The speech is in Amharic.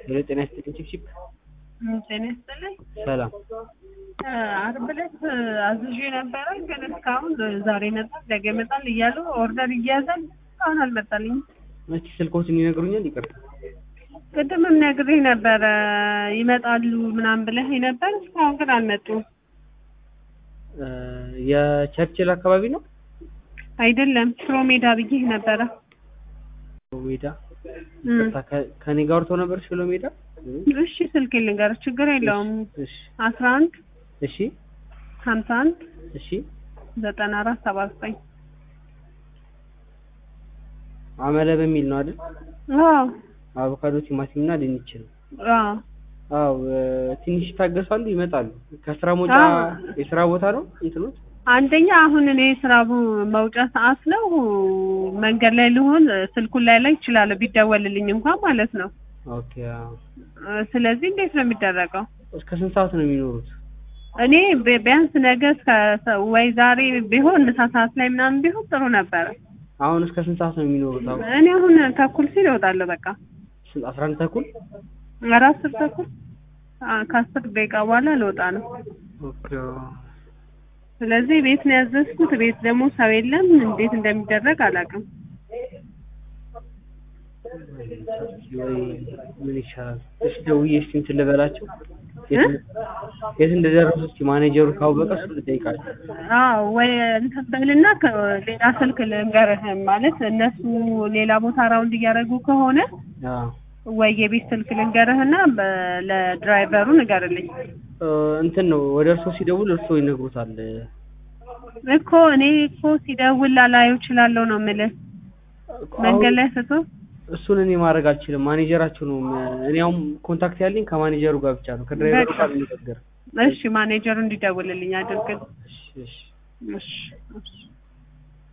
ሄሎ ጤና ይስጥልኝ ቺፕቺፕ ጤና ይስጥልኝ። ሰላም አርብ ዕለት አዝዤ ነበረ፣ ግን እስካሁን ዛሬ ይመጣል ነገ ይመጣል እያሉ ኦርደር እያያዛል እስካሁን አልመጣልኝም። እስኪ ስልኮትን ይነግሩኛል ይቅርታ ቅድምም ነግሬህ ነበረ ይመጣሉ ምናምን ብለህ ነበር፣ እስካሁን ግን አልመጡም። እ የቸርችል አካባቢ ነው አይደለም ሽሮ ሜዳ ብዬህ ነበረ። ሜዳ እም፣ ይቅርታ ከ- ከኔ ጋር ወርተው ነበር ሽሎ ሜዳ እሺ ስልክ ልንገርህ፣ ችግር የለውም። እሺ አስራ አንድ እሺ ሀምሳ አንድ እሺ ዘጠና አራት ሰባ ዘጠኝ አመለ በሚል ነው አይደል አዎ አቮካዶ ቲማቲም እና ድንች ነው አዎ አው ትንሽ ይታገሳሉ ይመጣሉ ከስራ መውጫ አዎ። የስራ ቦታ ነው እንትኖት አንደኛ አሁን እኔ ስራ ቡ- መውጫ ሰዓት ነው። መንገድ ላይ ልሆን ስልኩን ላይ ላይ ይችላለሁ ቢደወልልኝ እንኳን ማለት ነው። ኦኬ አዎ። እ፣ ስለዚህ እንዴት ነው የሚደረገው? እስከ ስንት ሰዓት ነው የሚኖሩት እኔ ቢ- ቢያንስ ነገ እስከ ሰ- ወይ ዛሬ ቢሆን ምሳ ሰዓት ላይ ምናምን ቢሆን ጥሩ ነበረ። አሁን እስከ ስንት ሰዓት ነው የሚኖሩት አሁን እኔ አሁን ተኩል ሲል እወጣለሁ። በቃ ስንት አስራ አንድ ተኩል ኧረ አስር ተኩል አ፣ ከአስር ደቂቃ በኋላ ልወጣ ነው። ኦኬ ስለዚህ ቤት ነው ያዘዝኩት። ቤት ደግሞ ሰው የለም። እንዴት እንደሚደረግ አላውቅም። ወይ ምን ይሻላል? እሺ ደውዬ እስኪ እንትን ልበላቸው የት የት እንደደረሱ እስኪ ማኔጀሩ ካወቀ እሱ ልጠይቃቸው። አዎ ወይ እንትን በልና ከ- ሌላ ስልክ ልንገርህ ማለት እነሱ ሌላ ቦታ ራውንድ እያደረጉ ከሆነ አዎ ወይ የቤት ስልክ ልንገርህና በ- ለድራይቨሩ ንገርልኝ እ፣ እንትን ነው ወደ እርሶ ሲደውል እርሶ ይነግሩታል። እኮ እኔ እኮ ሲደውል ላላየው እችላለሁ ነው የምልህ መንገድ ላይ ስቶ እሱን እኔ ማድረግ አልችልም። ማኔጀራቸው ነው። እኔ አሁን ኮንታክት ያለኝ ከማኔጀሩ ጋር ብቻ ነው። ከድራይቨሩ በቃ። ጋር ልነጋገር። እሺ ማኔጀሩ እንዲደውልልኝ አድርግልኝ እሺ እሺ እሺ እሺ